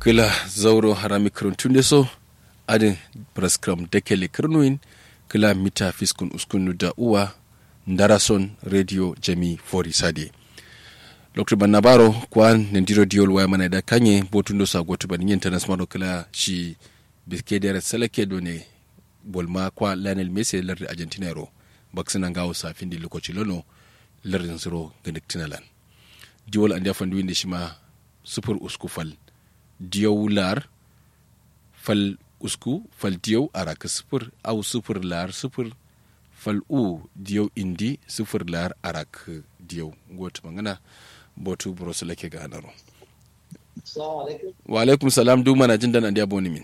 gila zauro harami kiruntunde so adin praskram dekele kirnuin gila mita fiskun uskunu da uwa ndarason radio jami fori sade dr bannabaro kwan nendiro diol waya mana da kanye botundo sa goto ban yin tanas maro kila shi biskeder seleke do ne bolma kwa lionel messi lardi argentina ro baksina ngawo sa findi lokaci lono lardin zero ganik tinalan diwol andi afan duwinde shima sufur usku fal diyow lar fal usku fal diyow araka sufur au sufur lar sufur fal u diyow indi sufur lar arak diyow goto mangana botu broso lake ga anaro wa alaikum salam du mana jin dan andi aboni min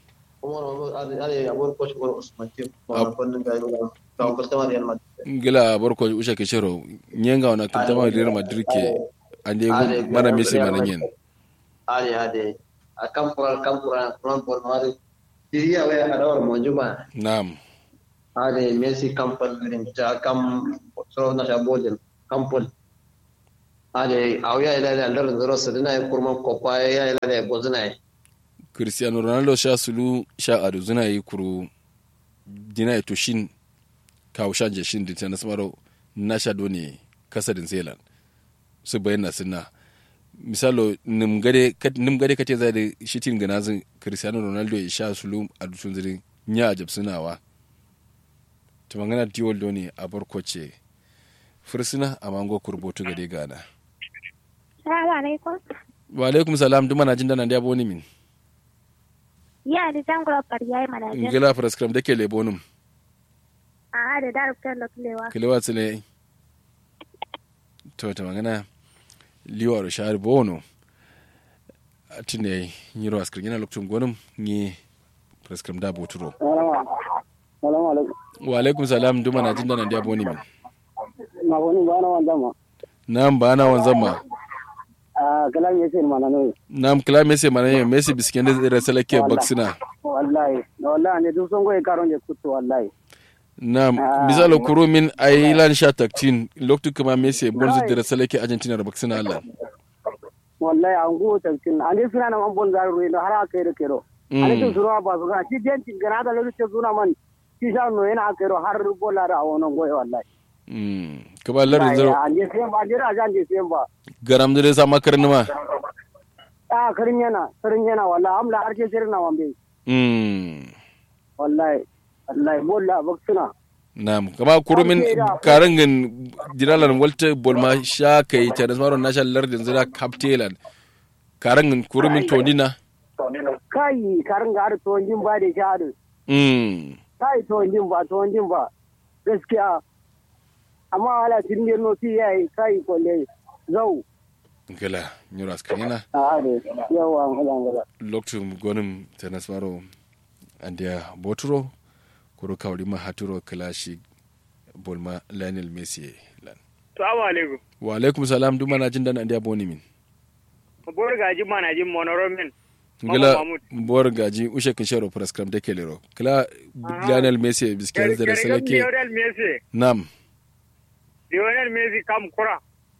ngila barko usha ke shero nyenga wana kintama real madrid ke ande mana mesi mana nyen ade ade a kampura kampura non por mari diriya we adawar monjuma nam ade messi kampan rin ja kam so na shabodin kampun ade awya ila ila ndar zero sadina kurman kopa ya ila ila bozina cristiano ronaldo sha sulu sha adu zina yi kuru dina to shin kawo shan je shin dinta nasmaro na sha doni kasadin zealand su bayyana suna misalo nim gade kate zai da shitin ganazin cristiano ronaldo ya sha sulu a dutsun zirin nya a jabsunawa ta magana diwol doni a barkwace fursuna a mango kurbotu gade gana Salamu alaikum. wa alaikum salam duma na jin dana da yabo ni min Ya da jangula fariya yi manajan. ngila fraskram da ke lebonum A da darubtar da kulewa. kilewa tsile to ta magana liwaro shahar bono tine nyiro askar yana lokacin gwanin ni fraskram da boturo Salamu alaikum. wa alaikum salam duma na jin dana da yabo ni min Na wani ba na wanda ma. nam ba na wanzan ma Ah, kalam yake mana ne. nam kila mese mana yin mese bisken da zira salake baksina Wallahi, wallahi ne duk son goyi karon je kutu wallahi. nam Ah. misalo kuro min ailan sha taktin lokacin kuma mese bonzu zira salake argentina da baksina allah Wallahi an go tantin. Ani suna nan an bon garu ne har aka yi da kero. Ani tun suna ba su ga shi dentin gana da lokacin suna man. Shi sha no yana aka yi har bola da a wannan goyi wallahi. Mm. kaba lardin zero An je sai ba, jira jan je sai ba. garam da sa makarin ma Ah, karin yana, karin yana wallahi amla har ke sirna wambe. Mm. Wallahi. Wallahi bola baksuna. Naam, kama kurumin karangin diralan walta bolma sha kai ta da maro nasha lardin zira kaptelan karangin kurumin tonina Kai karin ga har tuwon jin ba da shahadu. mm kai to jin ba to jin ba gaskiya amma ala tin ne no ti yayi kai ko le zau gala nyura skanina a are yawa ngala ngala loktum gonim ta nasmaro andia boturo kuro kawri ma haturo kalashi bolma Lionel Messi lan Salamu alaikum. wa alaikum salam duma na jin dan andia boni min Bor gaji mana jin monoromin. ngila Mahmud. bor gaji ushe kin shero prescribe de kelero kila Lionel Messi biskan da salake Lionel Messi. nam Lionel Messi kam kura.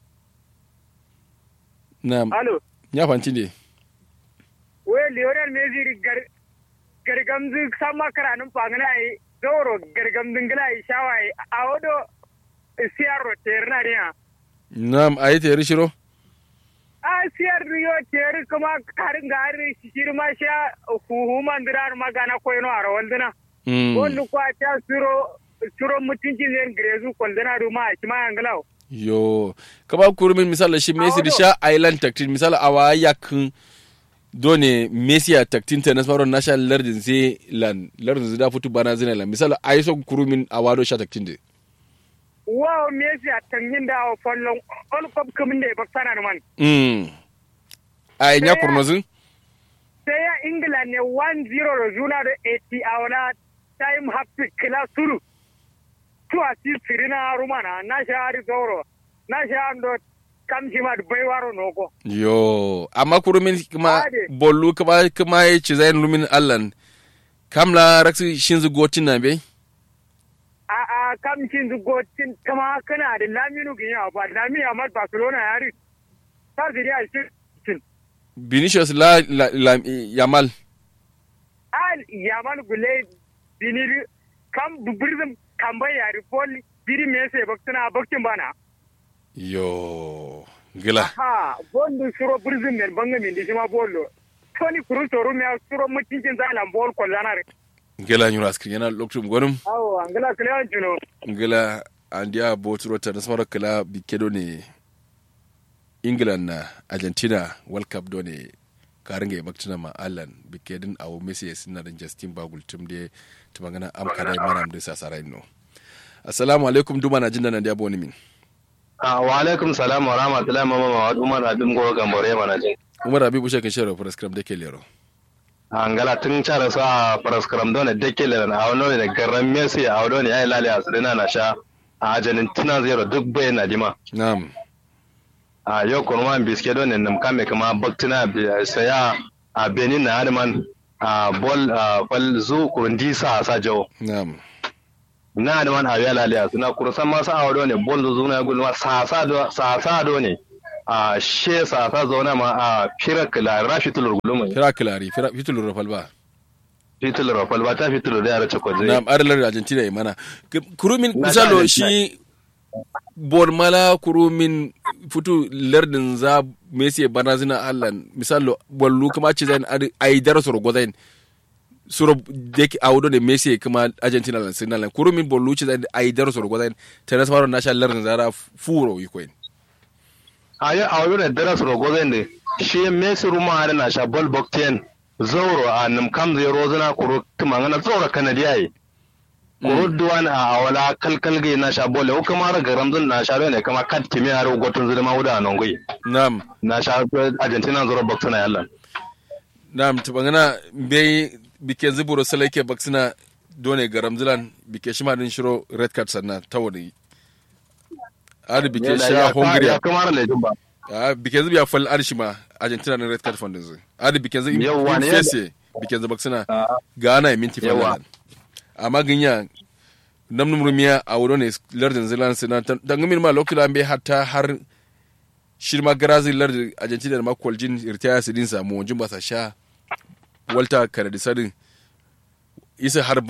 nam Alo. ya fanci ne We Lionel Messi ri gar gargamzu sama karanin fangana yi doro gargamzun gila yi shawa yi a wado siyar terna ne ya. nam ayi te rishiro A siyar riyo teri kuma karin gari shiri ma sha huhu mandirar magana koyno a rawal dina. mm Wanda kwa ta suro suro mutuncin zai girezu kwaldina ruma a kima yangalau. yo kaba kurumin misala shi Messi da sha island taktin misala awa yakin done Messi a taktin ta nasmaro national lardin sai lan lardin zida futu bana zina lan misala ayi so kurumin awado sha taktin de wow Messi a tangin da a fallon all cup kamin da ya baksana da man mm ayi nya kurnozin sai ya ingila ne 1-0 da juna da 80 a wani time happy kila suru tu a si sirina rumana na sha hari zauro na sha ando kamshi ma da baiwaro noko yo amma kurumin kuma Ade. bollu kuma kuma ya ci zayin lumin allan kamla raksi shinzu gotin na bai a a kamshin zugotin kama kana da laminu gini a ba laminu a Barcelona ya ri ta ziri a shi Vinicius la, la, la Yamal al yaman gule biniri kam bubirzim kamba yari pol biri mese baktuna baktin bana yo gila ha bondu suro birzim men banga min dishima bollo toni kuru toru me suro mutinjin zalan bol ko zanare gila nyura skrin yana lokacin gwanin awo angala kle juno ngila andia botro ta nasmara kala bikedo ne england na argentina world cup do ne karinga ya baktina ma allan bikedin awo messi ya sinna da justin bagul tum de tumangana am kada manam de sasara no assalamu alaikum duma na jinda nan da boni min Ah, wa alaikum salam wa rahmatullahi mama ma wa umar abin go gambore mana jin. umar abi bushe kan shero prescribe de kelero Angala tun cara sa paraskram don da ke le na awno ne garan Messi a awno ne ai lale asirina na sha a Argentina zero duk bai na dima. na'am A yau kuma man biske don ne nam kame kama baktina bi- saya a Benin na Adman a bol a bal zu kurundi sa sa jawo. na'am Na Adman a yala lale asina kurusan ma sa awno ne bol zu na gulma sa sa do sa sa do ne. A she sa sa zauna ma a firakla rashitul guluma. fira kilari fira fitul rafal ba Fitil Rafal ba ta fitil da yara cakwaje. na'am adalar argentina ya mana K- kurumin Na misalo Argentina. shi bon mala kurumin futu lardin za messi bana zina allan misalo bollu kuma ce zan ai darasoro gozain suro dek awdo ne messi kuma argentina lan sinalan kurumin bollu ce zan ai darasoro gozain tana samaro nasha lardin zara furo yikoin A yi a wani dara su rogo zai ne, shi Messi ruma hada na sha bol bokten zauro a nim kam zai rozuna kuro kuma ngana zauro kanadiya yi. Kuro duwan a awala kalkal gai na sha bol, yau kuma raga ramzun na sha ne kama kat kimi a rogotun zai ma wuda a nan gai. na'am Na sha Argentina zuro boktuna yallan. na'am tabangana bai bike zuburo salaike baksina done garam zilan bike shima din shiro red card sannan tawari adi bike sha hungary Ya kuma ra lejin ba. Ah, bikin zubi ya fal arshi ma Argentina na red card fund yanzu. Adi bikin zubi Yawwa in ne fese bikin zubi suna Ah. ga ana minti Yawwa. falan. Amma ginya nam numrumiya a wuro ne lardin zilan suna dan min ma lokula be hatta har shirma garazi lardin Argentina da ma kwaljin irtaya su din samu wajen ba sa sha Walter Kanadi sadin isa har